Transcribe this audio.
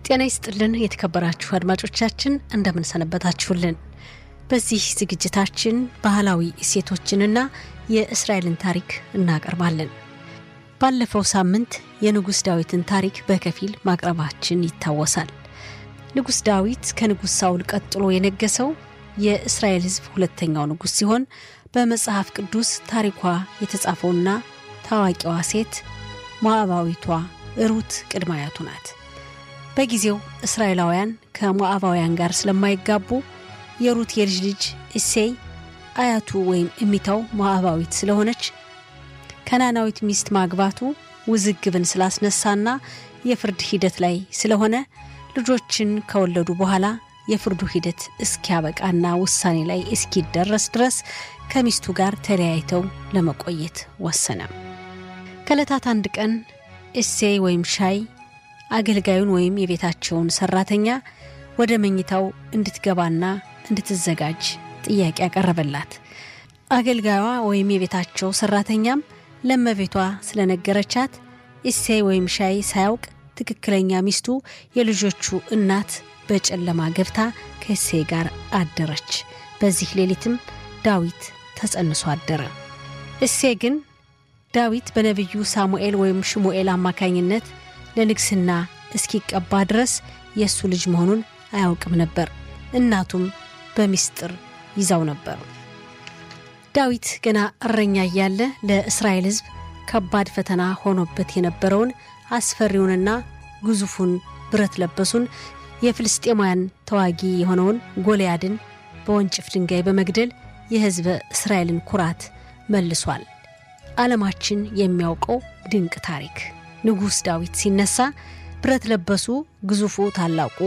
ጤና ይስጥልን የተከበራችሁ አድማጮቻችን እንደምን ሰነበታችሁልን። በዚህ ዝግጅታችን ባህላዊ እሴቶችንና የእስራኤልን ታሪክ እናቀርባለን። ባለፈው ሳምንት የንጉሥ ዳዊትን ታሪክ በከፊል ማቅረባችን ይታወሳል። ንጉሥ ዳዊት ከንጉሥ ሳውል ቀጥሎ የነገሰው የእስራኤል ሕዝብ ሁለተኛው ንጉሥ ሲሆን በመጽሐፍ ቅዱስ ታሪኳ የተጻፈውና ታዋቂዋ ሴት ሞዓባዊቷ ሩት ቅድመ አያቱ ናት። በጊዜው እስራኤላውያን ከሞዓባውያን ጋር ስለማይጋቡ የሩት የልጅ ልጅ እሴይ አያቱ ወይም እሚታው ሞዓባዊት ስለሆነች ከናናዊት ሚስት ማግባቱ ውዝግብን ስላስነሳና የፍርድ ሂደት ላይ ስለሆነ ልጆችን ከወለዱ በኋላ የፍርዱ ሂደት እስኪያበቃና ውሳኔ ላይ እስኪደረስ ድረስ ከሚስቱ ጋር ተለያይተው ለመቆየት ወሰነ። ከዕለታት አንድ ቀን እሴይ ወይም ሻይ አገልጋዩን ወይም የቤታቸውን ሰራተኛ ወደ መኝታው እንድትገባና እንድትዘጋጅ ጥያቄ ያቀረበላት። አገልጋዩዋ ወይም የቤታቸው ሰራተኛም ለመቤቷ ስለነገረቻት እሴይ ወይም ሻይ ሳያውቅ ትክክለኛ ሚስቱ የልጆቹ እናት በጨለማ ገብታ ከእሴይ ጋር አደረች። በዚህ ሌሊትም ዳዊት ተጸንሶ አደረ። እሴይ ግን ዳዊት በነቢዩ ሳሙኤል ወይም ሽሙኤል አማካኝነት ለንግስና እስኪቀባ ድረስ የእሱ ልጅ መሆኑን አያውቅም ነበር። እናቱም በሚስጥር ይዛው ነበር። ዳዊት ገና እረኛ እያለ ለእስራኤል ሕዝብ ከባድ ፈተና ሆኖበት የነበረውን አስፈሪውንና ግዙፉን ብረት ለበሱን የፍልስጤማውያን ተዋጊ የሆነውን ጎልያድን በወንጭፍ ድንጋይ በመግደል የሕዝበ እስራኤልን ኩራት መልሷል። ዓለማችን የሚያውቀው ድንቅ ታሪክ። ንጉሥ ዳዊት ሲነሳ ብረት ለበሱ ግዙፉ ታላቁ